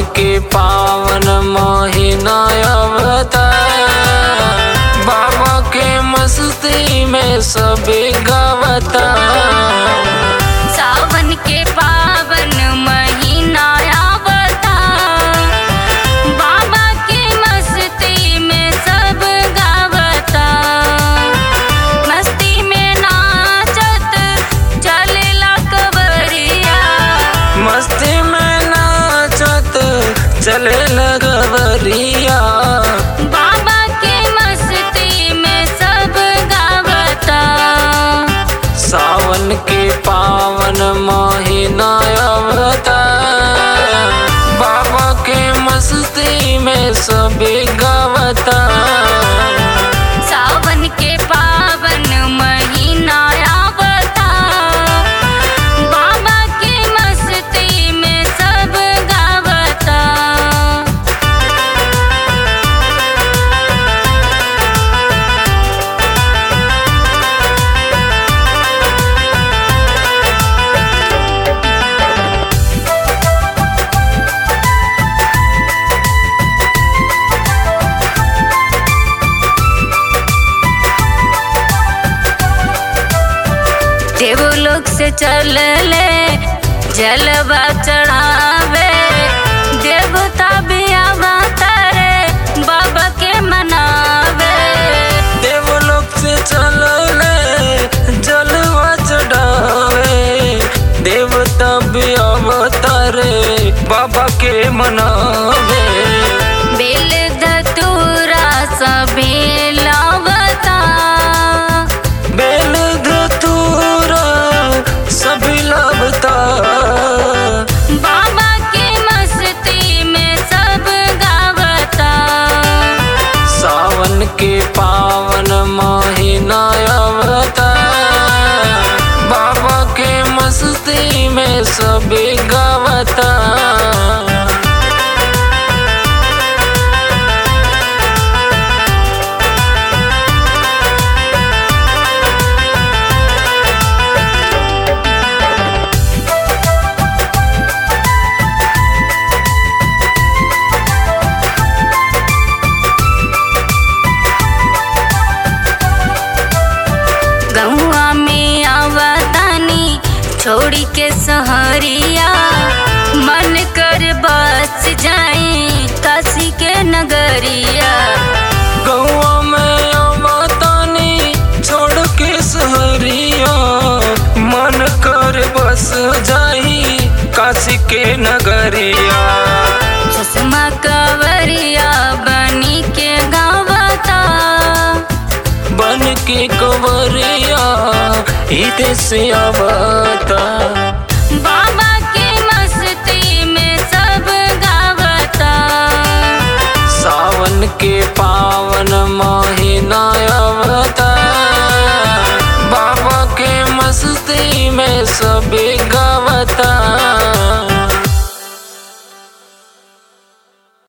के पावन महीना अवतार बाबा के मस्ती में सभी गवता सावन के पावन महीना आवता बाबा के मस्ती में सब गावता मस्ती में नाचत चलेला कवरिया मस्ती में नाचत चले लगवरिया बाबा के मस्ती में सब गावता सावन के पावन महीना अवतार बाबा के मस्ती में सभी गवता सावन के पावन महीना आवता बाबा के मस्ती में सब गावता देवलोक से चलले जलवा चढ़ावे देवता भी आवतारे बाबा के मनावे देवलोक से चलले जलवा चढ़ावे देवता भी अवतारे बाबा के मनावे बेल धतूरा सभी लावता बेल धतूरा सभी लबता बाबा के मस्ती में सब गावता सावन के पावन महीना अवतार बाबा के मस्ती में सभी गवता गहुआ में आवतानी छोड़ी के सहरिया मन कर बस जाई काशी के नगरिया गौआ में अवतानी छोड़ के सहरिया मन कर बस जाई काशी के नगरिया चश्मा कवरिया बनी के गावता बन के कंवरिया इधे से आवता बाबा के मस्ती में सब गावता सावन के पावन महीना अवतार बाबा के मस्ती में सभी गवता